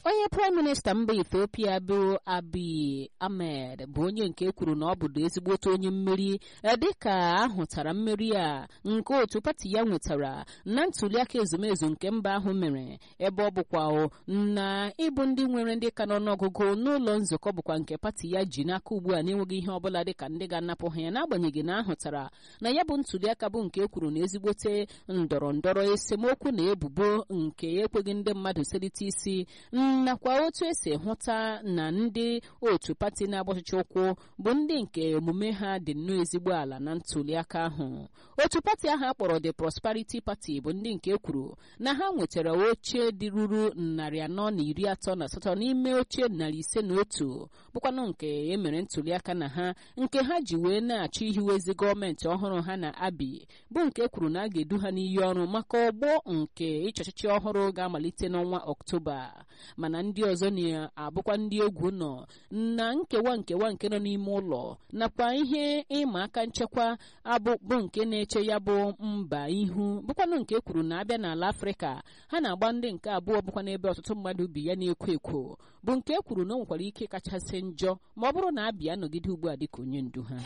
onye praịm minista mba ethiopia bụ abiy ahmed bụ onye nke kwuru na ọ bụdo ezigbote onye mmeri dịka ahụtara mmeri a nke otu pati ya nwetara na ntuliaka ezumezu nke mba ahụ mere ebe ọ bụkwa na ịbụ ndị nwere ndị ka n'ọnụọgụgụ n'ụlọ nzukọ bụkwa nke pati ya ji n'aka ugbu a na-enweghị ihe ọbụla dịka ndị ga-anapụ ha ya n'agbanyeghị na ahụtara na ya bụ ntuliaka bụ nke kwuru na ezigbote ndọrọ ndọrọ esemokwu na ebubo nke ekweghị ndị mmadụ selite isi nakwa otu esi hụta na ndị otu pati na-agba ọchịchị ụkwụ bụ ndị nke omume ha dị nnọọ ezigbo ala na ntuliaka ahụ otu pati ahụ akpọrọ the prosperity party bụ ndị nke kwuru na ha nwetara oche dị ruru narị anọ na iri atọ na asatọ n'ime oche narị ise na otu bụkwanụ nke emere ntuliaka na ha nke ha ji wee na-achọ ihiwezi gọọmenti ọhụrụ ha na abi bụ nke kwuru na a ga-edu ha n'iyi ọrụ maka ọgbọ nke ịchị ọchịchị ọhụrụ ga-amalite n'ọnwa ọktoba mana ndị ọzọ na-abụkwa ndị egwu nọ na nkewa nkewa nke nọ n'ime ụlọ nakwa ihe ịma aka nchekwa abụbụ nke na-eche ya bụ mba ihu bụkwanụ nke kwuru na abịa n'ala afrịka ha na-agba ndị nke abụọ bụkwa n'ebe ọtụtụ mmadụ bi ya na-ekwo ekwo bụ nke kwuru na o nwekwara ike kachasị njọ ma ọ bụrụ na abịa nọgide ugbu a dịka onye ndu ha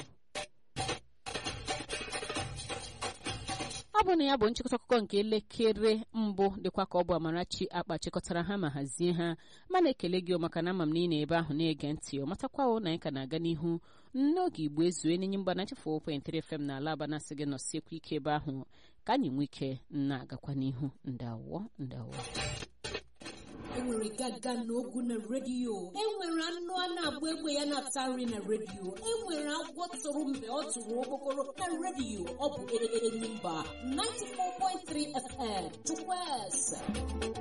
ọ bụ na ya bụ nchịkọta akụkọ nke elekere mbụ dịkwa ka ọ bụ amarachi akpa chịkọtara ha ma hazie ha mana ekele gị maka na ama m na ị na-ebe ahụ na-ege ntị ọ matakwawo na anyị ka na-aga n'ihu n'oge igbo ezue n'enye mgba na chefu 4.3 fm na ala aba na-asị gị nọsiekwa ike ebe ahụ ka anyị nwee ike na-agakwa n'ihu ndawo ndawo enwere gaga na ogu na redio enwere anụ a na-agba egbe ya na-ata nri na redio enwere agwọ tụrụ mgbe ọ tụrụ okpokoro na redio ọ bụ enyi mba 94.3 fm chukwueze